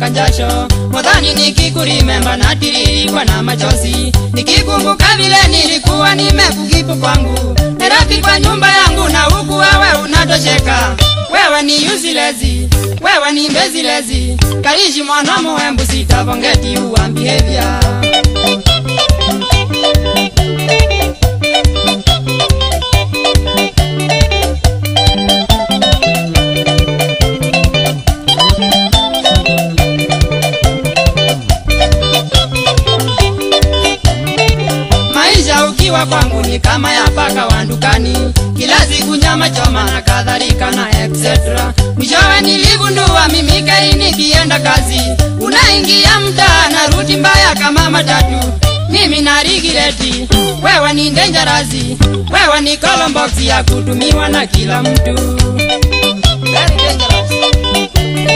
mpaka jasho modhani nikikurimemba natiririkwa na machozi nikikumbuka vile nilikuwa nimekukipu kwangu Nairobi kwa nyumba yangu na huku wewe unatosheka wewe ni usilezi wewe ni mbezilezi kalishi mwana muhembu sitavongeti uwa behavior maisha ukiwa kwangu ni kama ya paka wa dukani kila siku nyama choma na kadhalika na etc mwishowe niligundua mimi kai nikienda kazi unaingia mtaa na ruti mbaya kama matatu mimi na rigireti wewe ni ndenjarazi wewe ni kolomboksi ya kutumiwa na kila mtu Very dangerous.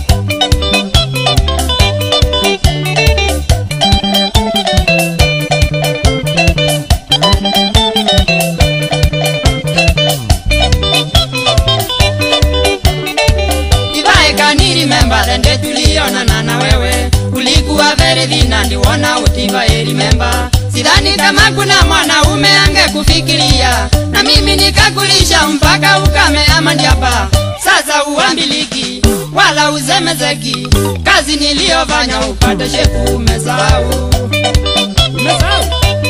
Ivae kani remember the day tulionana na wewe ulikuwa very thin and wona utiva remember sidhani kama kuna mwanaume angekufikiria na mimi nikakulisha mpaka ukame ama ndiapa sasa uambiliki wala uzemezeki kazi niliyofanya upate shepu umesahau umesahau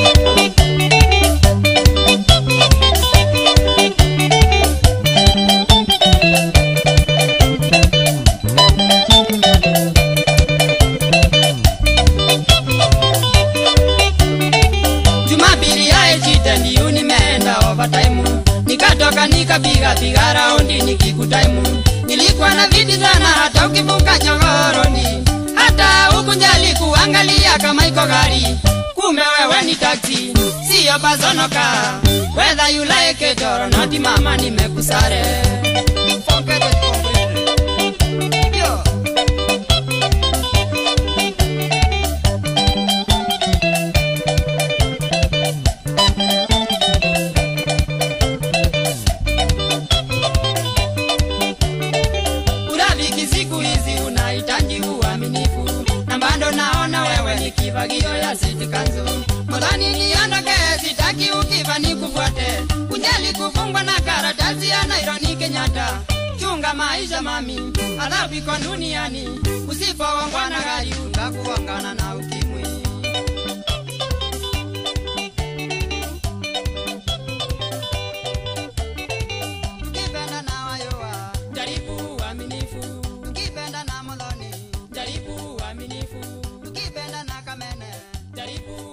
Jumapili ya echite ndiyo nimeenda overtime nikatoka nikapiga piga raundi nikikutaimu nilikuwa na viti sana hata ukivuka chogoroni hata hukunjali kuangalia kama iko gari kume wewe ni taksi siyo bazonoka whether you like it or not mama nimekusare Forget it completely. Yo. urafiki siku hizi unahitaji uaminifu na bado naona wewe ni kivagio ya sitikanzo modhani niondoke sitaki ukiva nikufuate kunjali kufungwa na karatasi ya naironi kenyatta chunga maisha mami alafu iko duniani usipoongwa na gari utakuongana na ukimwi Ukipenda na wayoa, jaribu uaminifu. Ukipenda na moloni, jaribu uaminifu. Ukipenda na kamene, jaribu